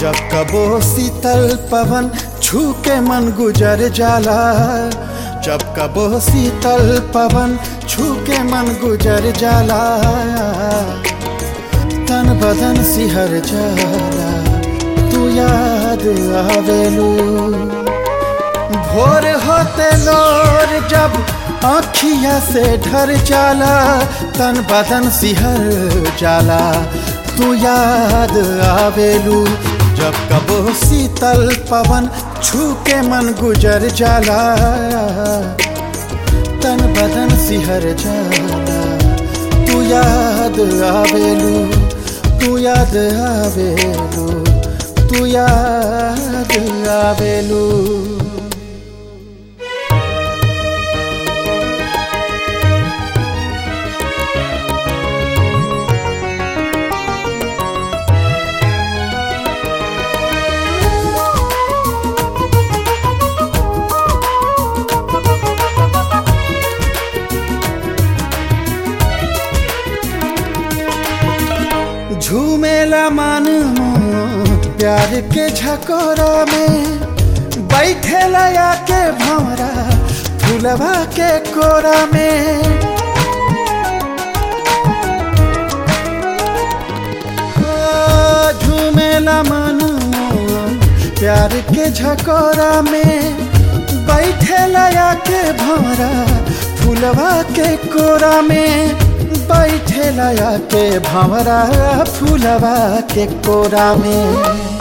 जब कबो शीतल पवन छू के मन गुजर जाला जब कबो शीतल पवन छू के मन गुजर जाला तन बदन सिहर जाला तू याद आवेलू भोर होते लोर जब आँखिया से ढर जाला तन बदन सिहर जाला तू याद आवेलू जब कबो शीतल पवन छू के मन गुजर जाला तन बदन सिहर जाला तू याद आवेलू तू याद आवेलू तू याद आवेलू झूमेला मन प्यार के झकोरा में बैठेला के भौरा फुलवा के कोरा में झूमेला मन प्यार के झकोरा में बैठेला के भौरा फुलवा के कोरा में बैठे लया के भंवरा फूलवा के कोरा में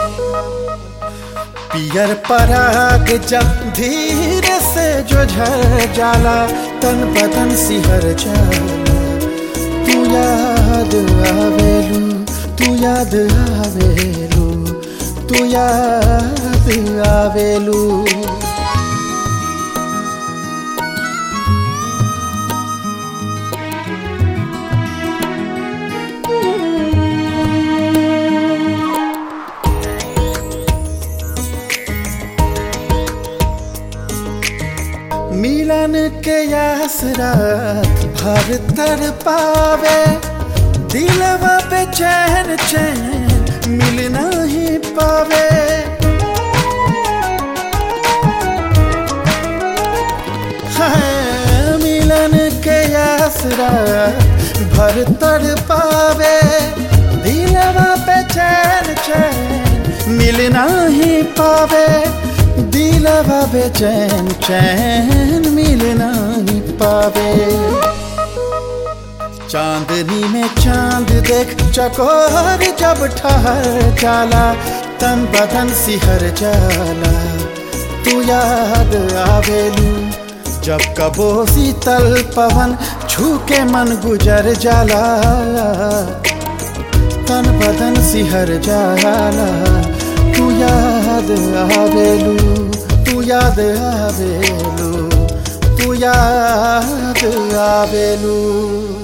पियर पराग जब धीरे से जो झर जाला तन बदन सिहर जाला तू याद आवेलू तू याद आवेलू तू याद आवेलू मिलन के आसरा भर तर पावे दिलवा पे चैन चैन मिल नहीं पावे हाँ, मिलन के आसरा भर तर पावे दिलवा पे चैन चैन मिल नहीं पावे दिलवा बेचैन चैन मिल नहीं पावे चांदनी में चांद देख चकोर जब ठहर जाला तन बदन सिहर जाला तू याद आवेलू जब कबो शीतल पवन छू के मन गुजर जाला तन बदन सिहर जाला तू याद आवेलू तू याद आवेलू तू याद आवेलू